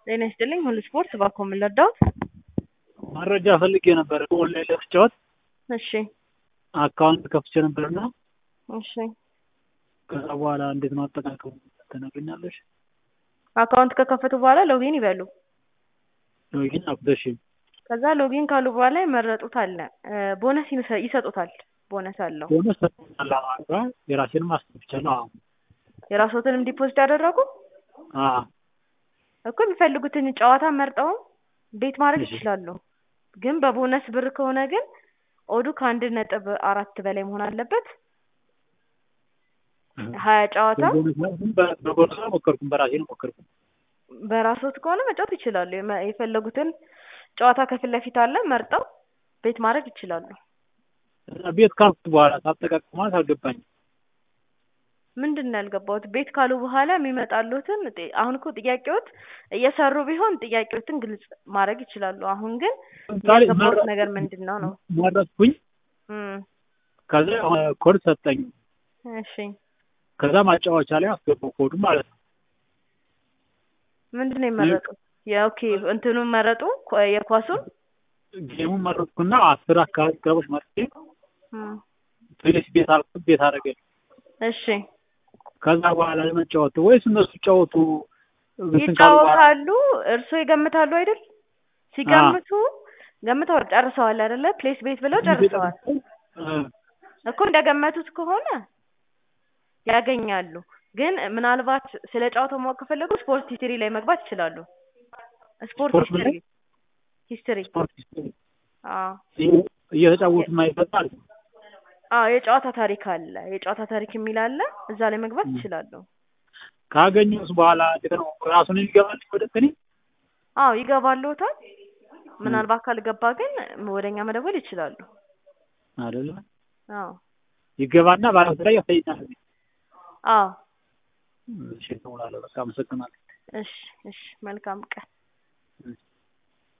ጤና ይስጥልኝ ሁሉ ስፖርት እባክዎ ምን ልርዳዎት? መረጃ ፈልጌ ነበር ኦንላይን ለመጫወት እሺ አካውንት ከፍቼ ነበርና እሺ ከዛ በኋላ እንዴት ነው አጠቃቀሙ ትነግሪኛለሽ? አካውንት ከከፈቱ በኋላ ሎጊን ይበሉ። ሎጊን አልኩት እሺ ከዛ ሎጊን ካሉ በኋላ የመረጡት አለ ቦነስ ይሰ- ይሰጡታል ቦነስ አለው። ቦነስ ሰጥቶኛል አዎ የራሴንም አስገብቻለሁ አዎ የራስዎትንም ዲፖዚት ያደረጉ አዎ እኮ የሚፈልጉትን ጨዋታ መርጠው ቤት ማድረግ እሺ። ይችላሉ። ግን በቦነስ ብር ከሆነ ግን ኦዱ ከአንድ ነጥብ አራት በላይ መሆን አለበት። ሀያ ጨዋታ በቦነስ በቦነስ አልሞከርኩም በራሴ ነው ሞከርኩም በራስዎት ከሆነ መጫወት ይችላሉ። የመ- የፈለጉትን ጨዋታ ከፊት ለፊት አለ መርጠው ቤት ማድረግ ይችላሉ። እና ቤት ካልኩት በኋላ ሳጠቃቀም ማለት አልገባኝም ምንድን ነው ያልገባዎት? ቤት ካሉ በኋላ የሚመጣሉትን ጥ- አሁን እኮ ጥያቄዎት እየሰሩ ቢሆን ጥያቄዎትን ግልጽ ማድረግ ይችላሉ። አሁን ግን ለምሳሌ ያልገባዎት መረ- ነገር ምንድን ነው ነው? መረጥኩኝ እም፣ ከዛ የሆነ ኮድ ሰጠኝ እሺ ከዛ ማጫወቻ ላይ አስገባው ኮዱ ማለት ነው ምንድን ነው የመረጡት? የኦኬ እንትኑን መረጡ ኳ- የኳሱን ጌሙን መረጥኩና አስር አካባቢ ክለቦች መርጬ እም፣ ፕሌስ ቤት አልኩት ቤት አደረገኝ እሺ ከዛ በኋላ ለመጫወቱ ወይስ እነሱ ይጫወቱ እንትን ካሉ በኋላ ይጫወታሉ። እርስዎ ይገምታሉ አይደል? ሲገምቱ ገምተዋል፣ ጨርሰዋል አይደለ? ፕሌስ ቤት ብለው ጨርሰዋል እ፣ እኮ እንደገመቱት ከሆነ ያገኛሉ። ግን ምናልባት ስለ ጨዋታው ማወቅ ከፈለጉ ስፖርት ሂስትሪ ላይ መግባት ይችላሉ። ስፖርት ስፖርት ሂስትሪ ላይ? ሂስትሪ ስፖርት አዎ እየ- እየተጫወቱ ማይፈጣል አዎ የጨዋታ ታሪክ አለ። የጨዋታ ታሪክ የሚል አለ። እዛ ላይ መግባት ይችላሉ። ካገኘሁት በኋላ እንዴት ነው ራሱን የሚገባል ወደ እኔ አዎ ይገባልዎታል። ምናልባት ካልገባ ግን ወደኛ መደወል ይችላሉ። አይደለ አዎ ይገባና ባለፈ ላይ ያሳይናል አዎ እሺ እሞላለሁ በቃ አመሰግናለሁ እሺ እሺ መልካም ቀን። እሺ